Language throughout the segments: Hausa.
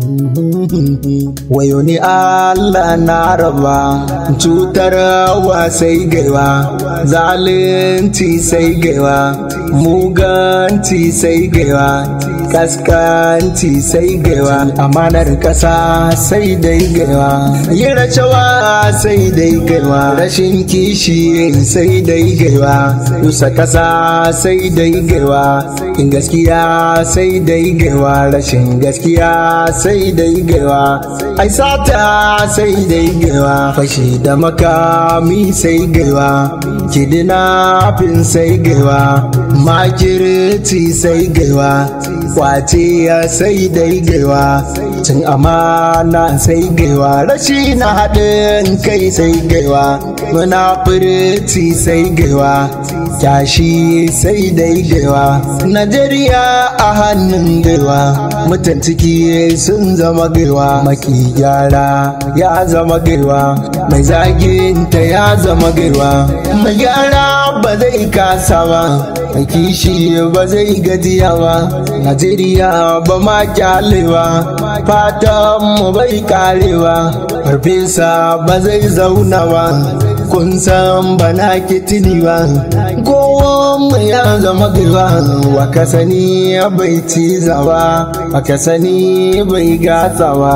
wayo ni Allah na raba cutar wa sai gaiwa zalunci sai gaiwa muganci sai gaiwa kaskanci sai gaiwa amanar kasa sai dai gaiwa yi rashawa sai dai gaiwa rashin kishi sai dai gaiwa rusa kasa sai dai gaiwa in gaskiya sai dai gaiwa rashin gaskiya sai dai gaiwa ai sata sai dai gaiwa fashi da makami sai gaiwa kidnapping sai gaiwa makirci sai gaiwa kwace ya sai dai gaiwa cin amana sai gaiwa rashi na haɗin kai sai gaiwa munafurci sai gaiwa kyashi sai dai gaiwa najeriya a hannun gaiwa mutan ciki sun zama gaiwa maki gyara ya zama gaiwa mai zaginta ya zama gaiwa mai gyara ba zai kasa ba mai kishi ba zai gajiya ba najeriya ba ma kyalewa fatan mu bai karewa farfesa ba zai zauna ba kun san bana kitini ba kowan ya zama gaba wa ka sani bai ciza ba wa ka sani bai gasa ba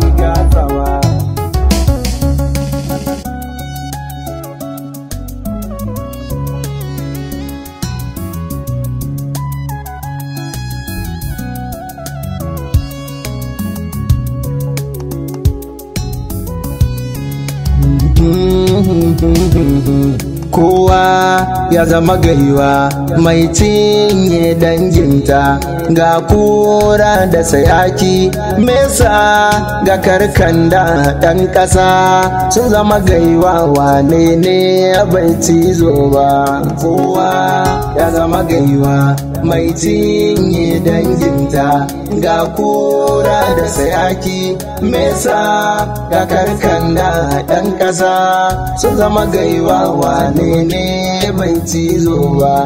kowa ya zama gaiwa mai cinye danginta ga kura da sayaki mesa ga karkanda ɗan ƙasa sun zama gaiwa wane ne bai cizo ba kowa ya zama gaiwa mai cinye danginta ga kura da sayaki mesa ga karkanda ɗan ƙasa sun zama gaiwa wane ne bai cizo ba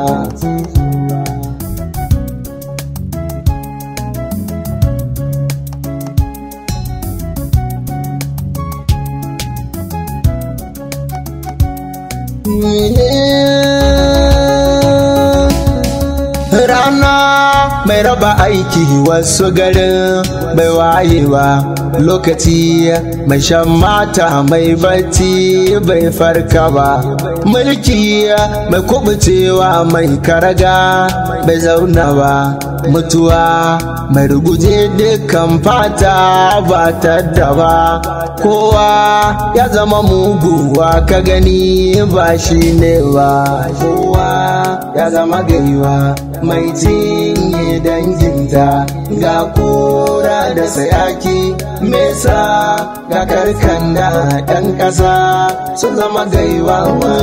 rana mai raba aiki wasu garin bai wayewa lokaci mai shan mata mai bacci bai farka ba mulki mai kubucewa mai karaga bai zauna ba mutuwa mai ruguje dukkan fata ba ta ba kowa ya zama muguwa ka gani ba shi ne ba kowa ya zama gaiwa mai cinye danginta ga kura da sayaki mesa ga karkanda ɗan ƙasa sun zama gaiwa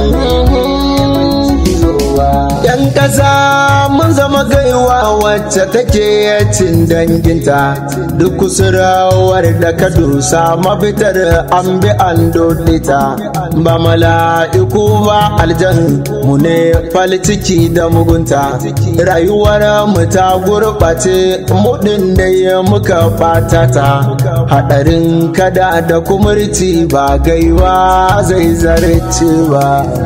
Yan ƙasa mun zama gaiwa wacce take cin danginta duk kusurawar da ka dusa mafitar an bi an dodita ba mala'iku ba aljan mu ne ciki da mugunta rayuwar mu ta gurɓace mudin da ya muka fatata haɗarin kada da kumurci ba gaiwa zai zarce ba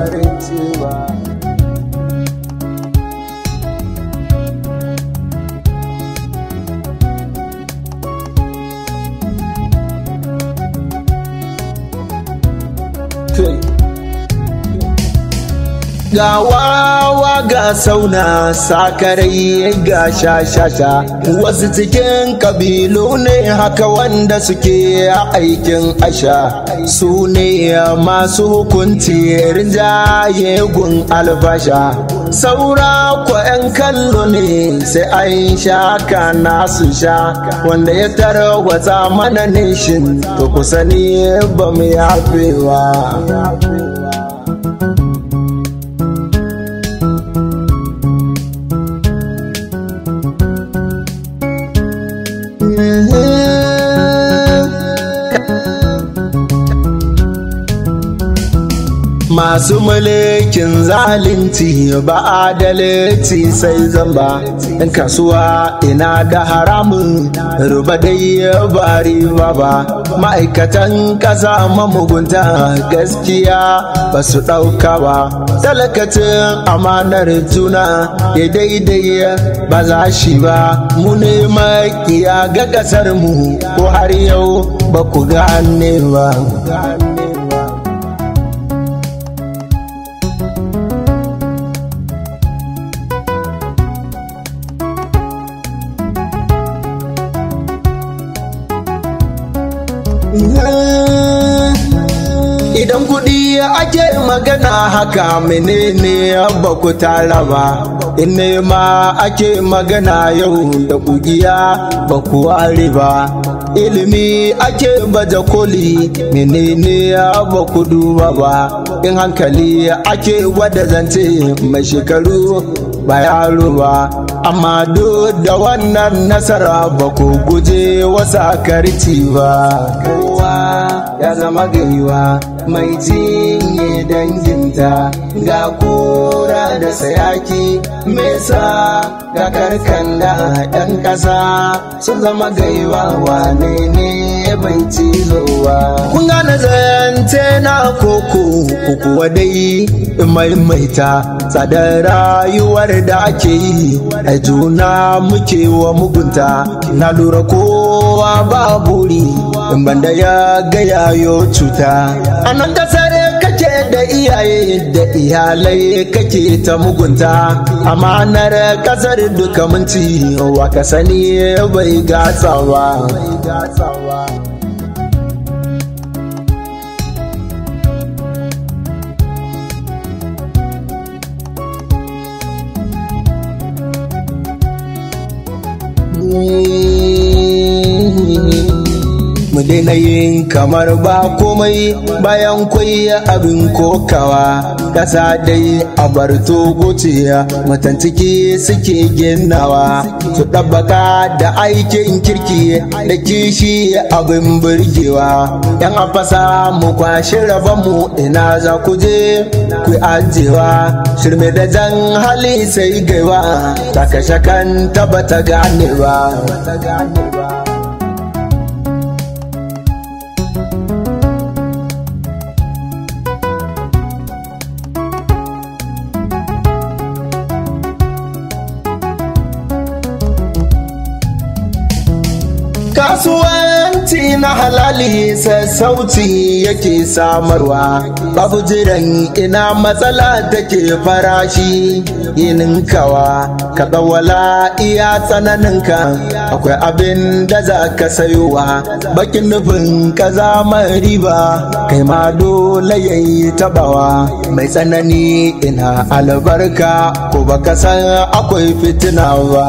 ga wawa ga sauna sakarai ga shashasha wasu cikin kabilu ne haka wanda suke aikin asha su ne masu hukunci rinjaye gun albasha saura ko 'yan kallo ne sai an sha kana su sha wanda ya tarwatsa mana nishin to kusa ne ba mu yafewa masu mulkin zalunci ba adalci sai zamba in kasuwa ina da haramun ruba dai ba riba ba ma'aikatan ƙasa mamugunta gaskiya ba su ɗauka ba talakacin amanar juna ya daidai ba za shi ba mu ne makiya ga ƙasar mu ko har yau ba ku gane ba Idan kuɗi ake magana haka menene ba ku tara ba, in ma ake magana yau da kugiya ba ku ware ba. Ilimi ake baje koli menene ba ku duba ba, in hankali ake gwada zance mai shekaru ba yaro ba. Amma duk da wannan nasara ba ku guje wasa karci ba. Kowa ya zama gaiwa. mai cinye danginta ga kura da sayaki mesa ga karkanda yan ƙasa sun zama gaiwa wane ne bai cizowa kun gane zance na koko kuwa dai maimaita tsadar rayuwar da ake yi a juna muke wa mugunta na lura kowa ba buri in banda ya gaya yo cuta a nan kasar kake da iyaye da iyalai kake ta mugunta amanar kasar duka minti wa ka sani bai gasa ba mu daina yin kamar ba komai bayan kwai abin kokawa ƙasa dai a bar togociya mutan ciki suke ginawa su ɗabbaka da aikin kirki da kishi abin burgewa yan afasa mu kwashi mu ina za ku je ku ajewa shirme da jan hali sai gaiwa ta kashe kan taba ta gane ba kasuwanci na halali sassauci yake samarwa babu jiran ina matsala take farashi yininkawa ka tsawala iya tsananinka akwai abin da za ka sayowa bakin nufin ka zama riba kai ma dole yayi tabawa mai tsanani ina albarka ko baka san akwai fitina ba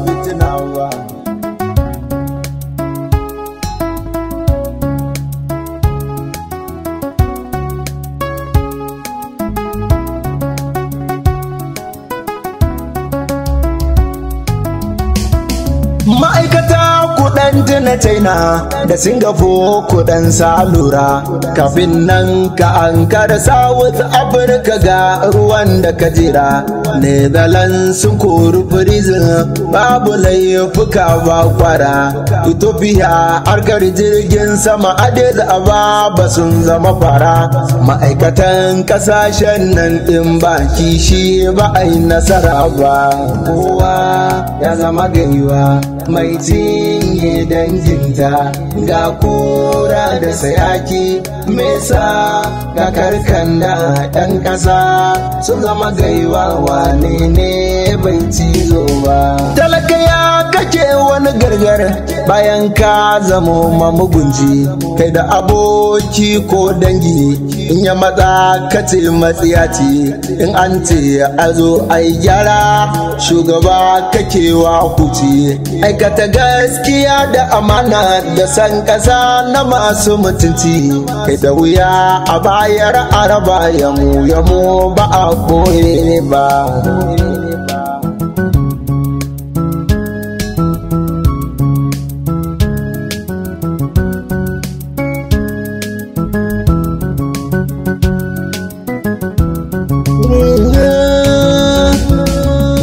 ma'aikata kudan na china da singapore kudan salura kafin nan ka ankara south africa ga ruwan da ka jira netherlands sun kori prison babu laifuka ba kwara ethiopia harkar jirgin sama adis ababa sun zama fara ma'aikatan kasashen nan din ba kishi ba a yi nasara ba kowa ya zama gaiwa mai cinye danginta ga kura da sayaki mesa ga karkanda ɗan ƙasa sun zama gaiwa wane ne bai cizo ba talaka ya kake wani gargar bayan ka zamo mamugunji kai da aboki ko dangi in ya matsa kace matsiyaci in an ce a zo ai gyara shugaba kake wa huci aikata gaskiya da amana da san kasa na masu mutunci kai da wuya a bayar araba yamu yamu ba a koye ba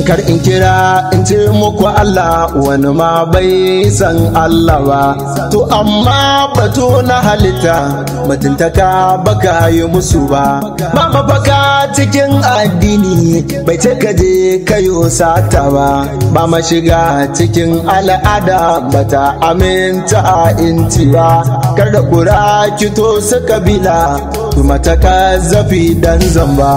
kar in kira in ce muku Allah wani ma bai san Allah ba to amma batu na halitta mutuntaka baka yi musu ba ba mafaka cikin addini bai ce ka je kayo sata ba ba ma shiga cikin al'ada bata aminta a inci ba kar da kura kito su kabila kuma ta zafi dan zamba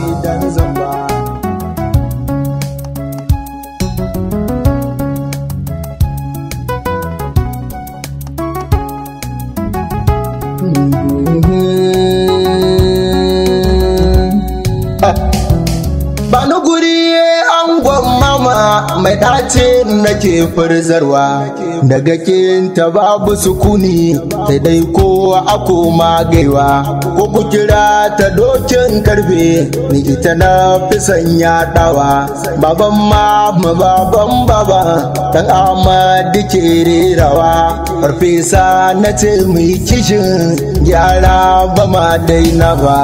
Bani guri angon mama mai ɗace nake furzarwa daga kinta babu sukuni sai dai ko a koma gaiwa ko ku kira ta dokin karfe ni ita na fi sanya ɗawa baban mama baban baba dan amadi ke rerawa farfesa na ce mai kishin gyara ba ma daina ba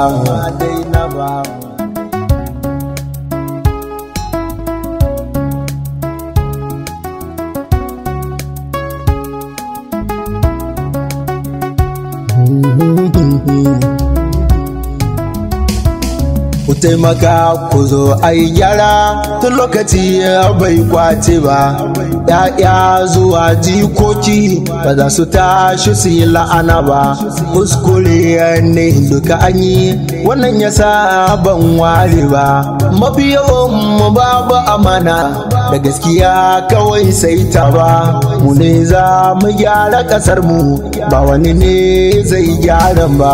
ku taimaka ku zo ai gyara tun lokaci bai kwace ba ya'ya zuwa jikoki ba za su tashi su yi la'ana ba kuskure ne duka an yi wannan ya sa ban ware ba mafi yawan mu babu amana da gaskiya kawai sai ta ba mu ne za mu gyara kasar mu ba wani ne zai gyara ba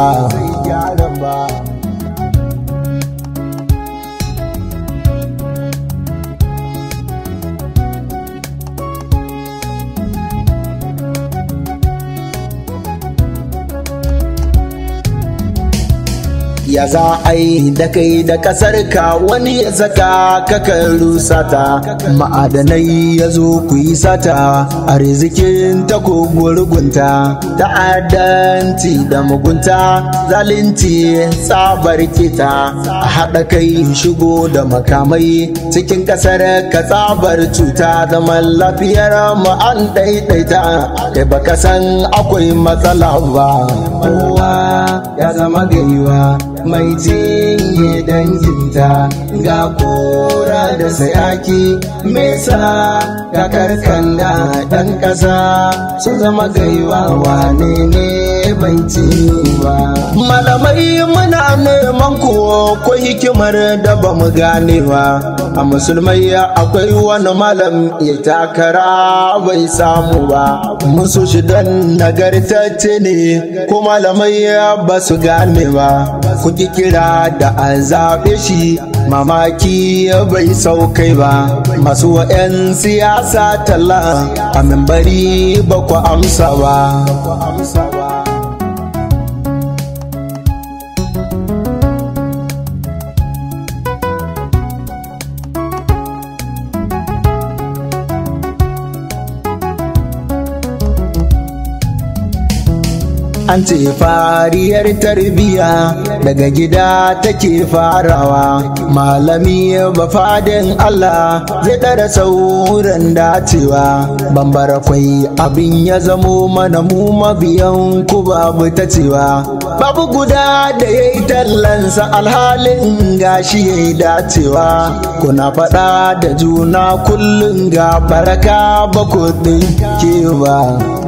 ya za a yi da kai da kasar ka wani ya saka kakan rusata ma'adanai ya zo ku yi sata a rizikin ta ko gurgunta ta'addanci da mugunta zalunci tsabar kita a haɗa kai shigo da makamai cikin kasar ka tsabar cuta zaman lafiyar mu an ɗaiɗaita kai baka san akwai matsala ba kowa ya zama gaiwa mai jinye danginta ga kura da sayaki mesa ga karkanda dan ƙasa sun zama gaiwa wane ne bai ba malamai muna neman kuwa ko hikimar da ba mu ganewa a musulmai akwai wani malam ya takara bai samu ba musu shi don nagartacce ne ko malamai ba su gane ba ku ki kira da an zaɓe shi mamaki bai saukai ba masu wa'yan siyasa talla a membari ba ku amsa ba an ce fariyar tarbiya daga gida take farawa malami bafadin Allah zai ɗara sauran dacewa bambara kwai abin ya zamo mana mu mabiyan ku babu ta cewa babu guda da ya yi tallansa alhalin gashi ya yi dacewa kuna faɗa da juna kullum ga baraka ba ku ke ba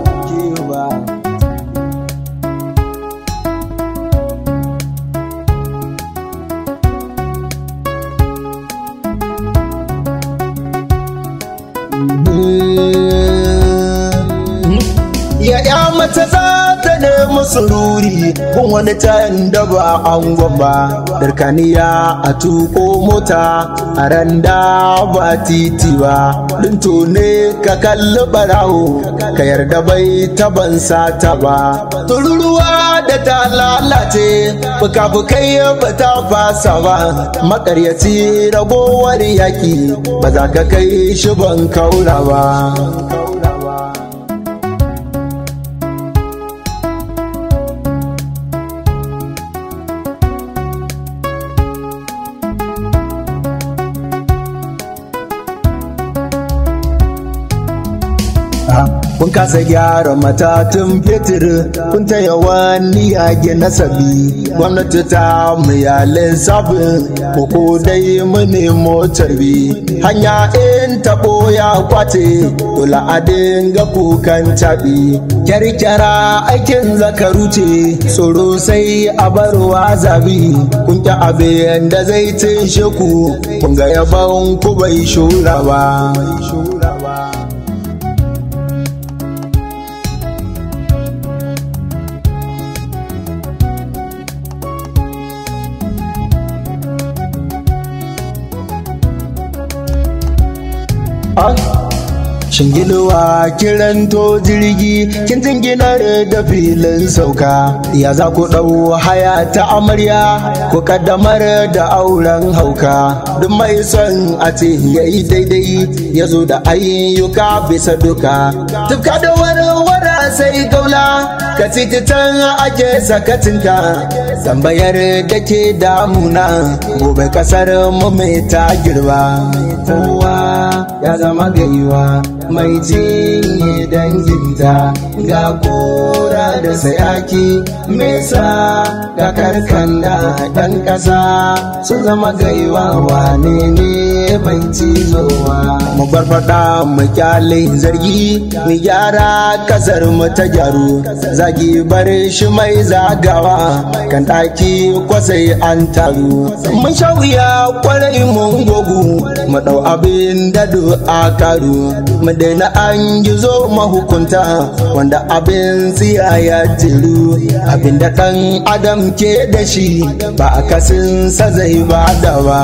ya ya mace za ta nemi sururi kun wani can da ba an gwamba darkaniya a tuko mota a randa ba titi ba linto ne ka kalli barawo ka yarda bai taban sata ba tururuwa da ta lalace fuka-fukai ba ta fasa ba makaryaci ragowar yaki ba za ka kai shi ban kaura ba kun kasa gyara matatun fetur kun ta yawan niyage nasabi gwamnati ta miyalin sabin ko dai mu nemo tarbi hanya in taɓo ya kwace kula a dinga kukan taɓi kyarkyara aikin zakaru ce tsoro sai a barwa zabi kun ƙi abin da zai tinshe ku kun ga yaban ku bai shura ba Shingiluwa kiran to jirgi kin jinginar da filin sauka ya za ku ɗau haya ta amarya ku kaddamar da auren hauka duk mai son a ce ya yi daidai ya zo da ayyuka bisa duka tufka da warwara sai gaula ka tititan ake sakatinka tambayar da ke damuna gobe kasar mu mai ta girba kowa ya zama gaiwa mai jinye danginta ga kora da sayaki mesa ga karkanda ɗan ƙasa sun zama gaiwa wane ne mai cizowa mu barbaɗa mu kyale zargi mu gyara kasar mu ta gyaru zagi bar shi mai zagawa kan ɗaki kwasai an taru mun sha wuya kwarai mun gogu mu ɗau abin da a karu mu daina an gizo mahukunta wanda abin tsiya ya jiru abin da ɗan adam ke da shi ba a kasin sa zai ba da ba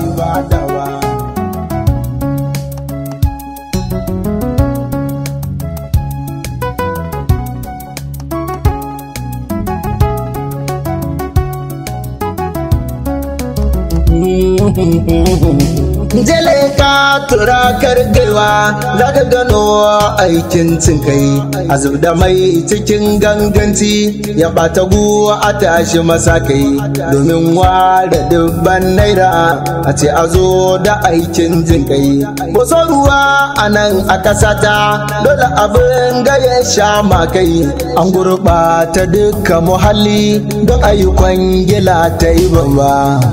jele ka tura kargewa za ka gano aikin cinkai a da mai cikin ganganci ya bata guwa a tashi masakai domin ware dubban naira a ce a zo da aikin jinkai boso ruwa a nan a kasata dole abin ga ya sha makai an gurɓata duka muhalli don ayyukan gila ta yi babba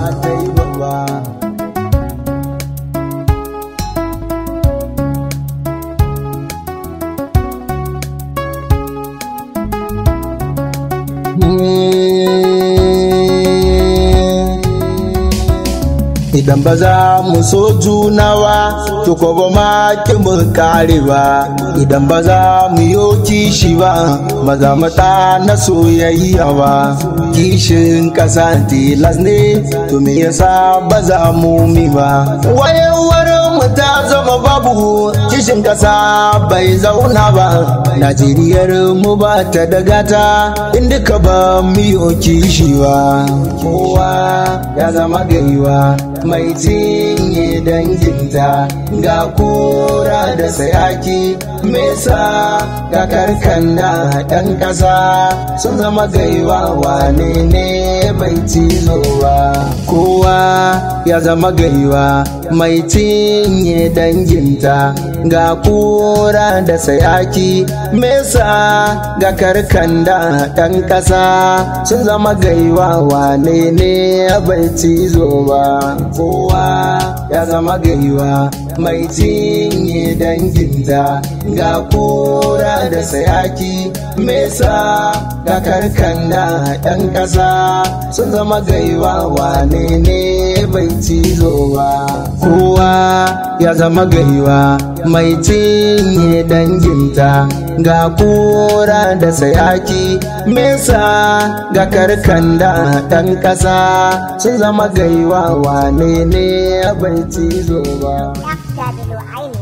idan ba za mu so junawa to ko ba ma ki mu kare ba idan ba za mu yo kishi ba maza mata na soyayya ba kishin kasa tilas ne to me yasa ba za mu mi ba wayewar mu ta zama babu kishin kasa bai zauna ba najeriyar mu ba ta dagata inda ka ba mu yo kishi ba kowa ya zama gaiwa mai cinye danginta ga kura da sayaki mesa ga karkanda ɗan ƙasa sun zama gaiwa wane ne mai cizowa kowa ya zama gaiwa mai cinye danginta ga kura da sayaki mesa ga karkanda ɗan ƙasa sun zama gaiwa wane ne bai cizowa kowa ya zama gaiwa mai cinye danginta ga kura da sayaki mesa ga karkanda ɗan ƙasa sun zama gaiwa wane ne bai cizo ba kowa ya zama gaiwa mai cinye danginta ga kura da sayaki mesa ga karkanda ɗan ƙasa sun zama gaiwa wane ne bai cizo ba FW Island.